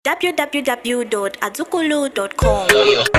www.azukulu.com.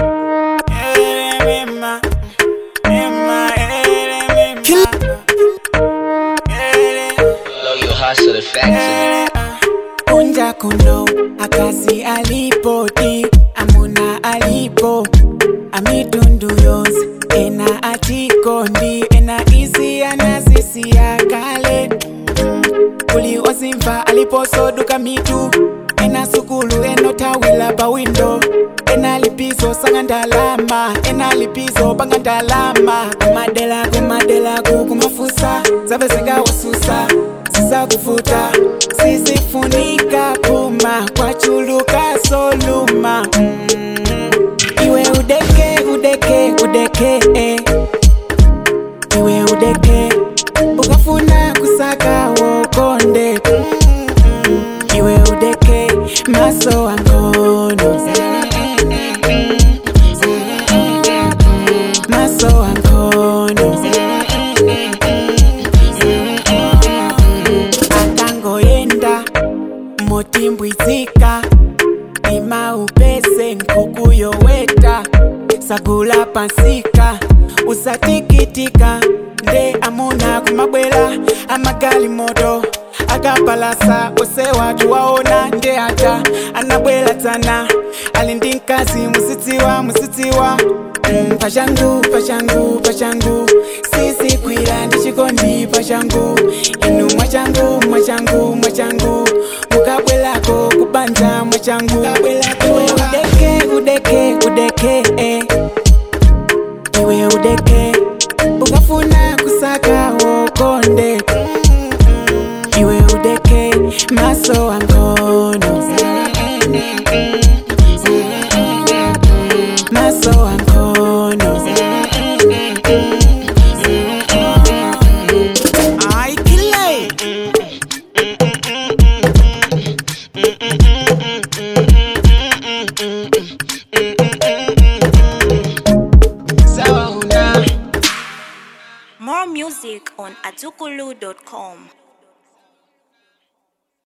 Blow your hustle the factory. kunja kuno akazi alipoti amuna alipo amitundu yonse ena atikondi ena isi anazisi ya kale kuli osimfa aliposoduka mitu ena sukulu enotawila pa windo ena lipizo sanga ndalama ena lipizo panga ndalama kumadela kumadelaku kumafusa zabe zingawasusa zizakufuta sisifunika puma kwachuluka soluma mm. iwe udeke udeke udeke eh. iwe udeke ukafuna kusaka wokonde Mm, iwe udeke maso wangono maso wangono akangoyenda motimbwizika imaupese nkukuyoweta sagula pansika usatikitika nde amuna kumabwela amagali moto akapalasa ose watu waona nde ata anabwela tsana ali ndi mkazi musitsiwa musitsiwa Mm, pashangu pashangu pashangu sisi kwila ndichikondi pashangu inu mwachangu mwachangu mwachangu mukabwelako kubanja mwachangu iwe udeke udeke udeke eh. iwe udeke ukafuna kusaka wokonde iwe udeke maso wangono maso wangono Ay, kile. Sawa huna More music on azukulu.com.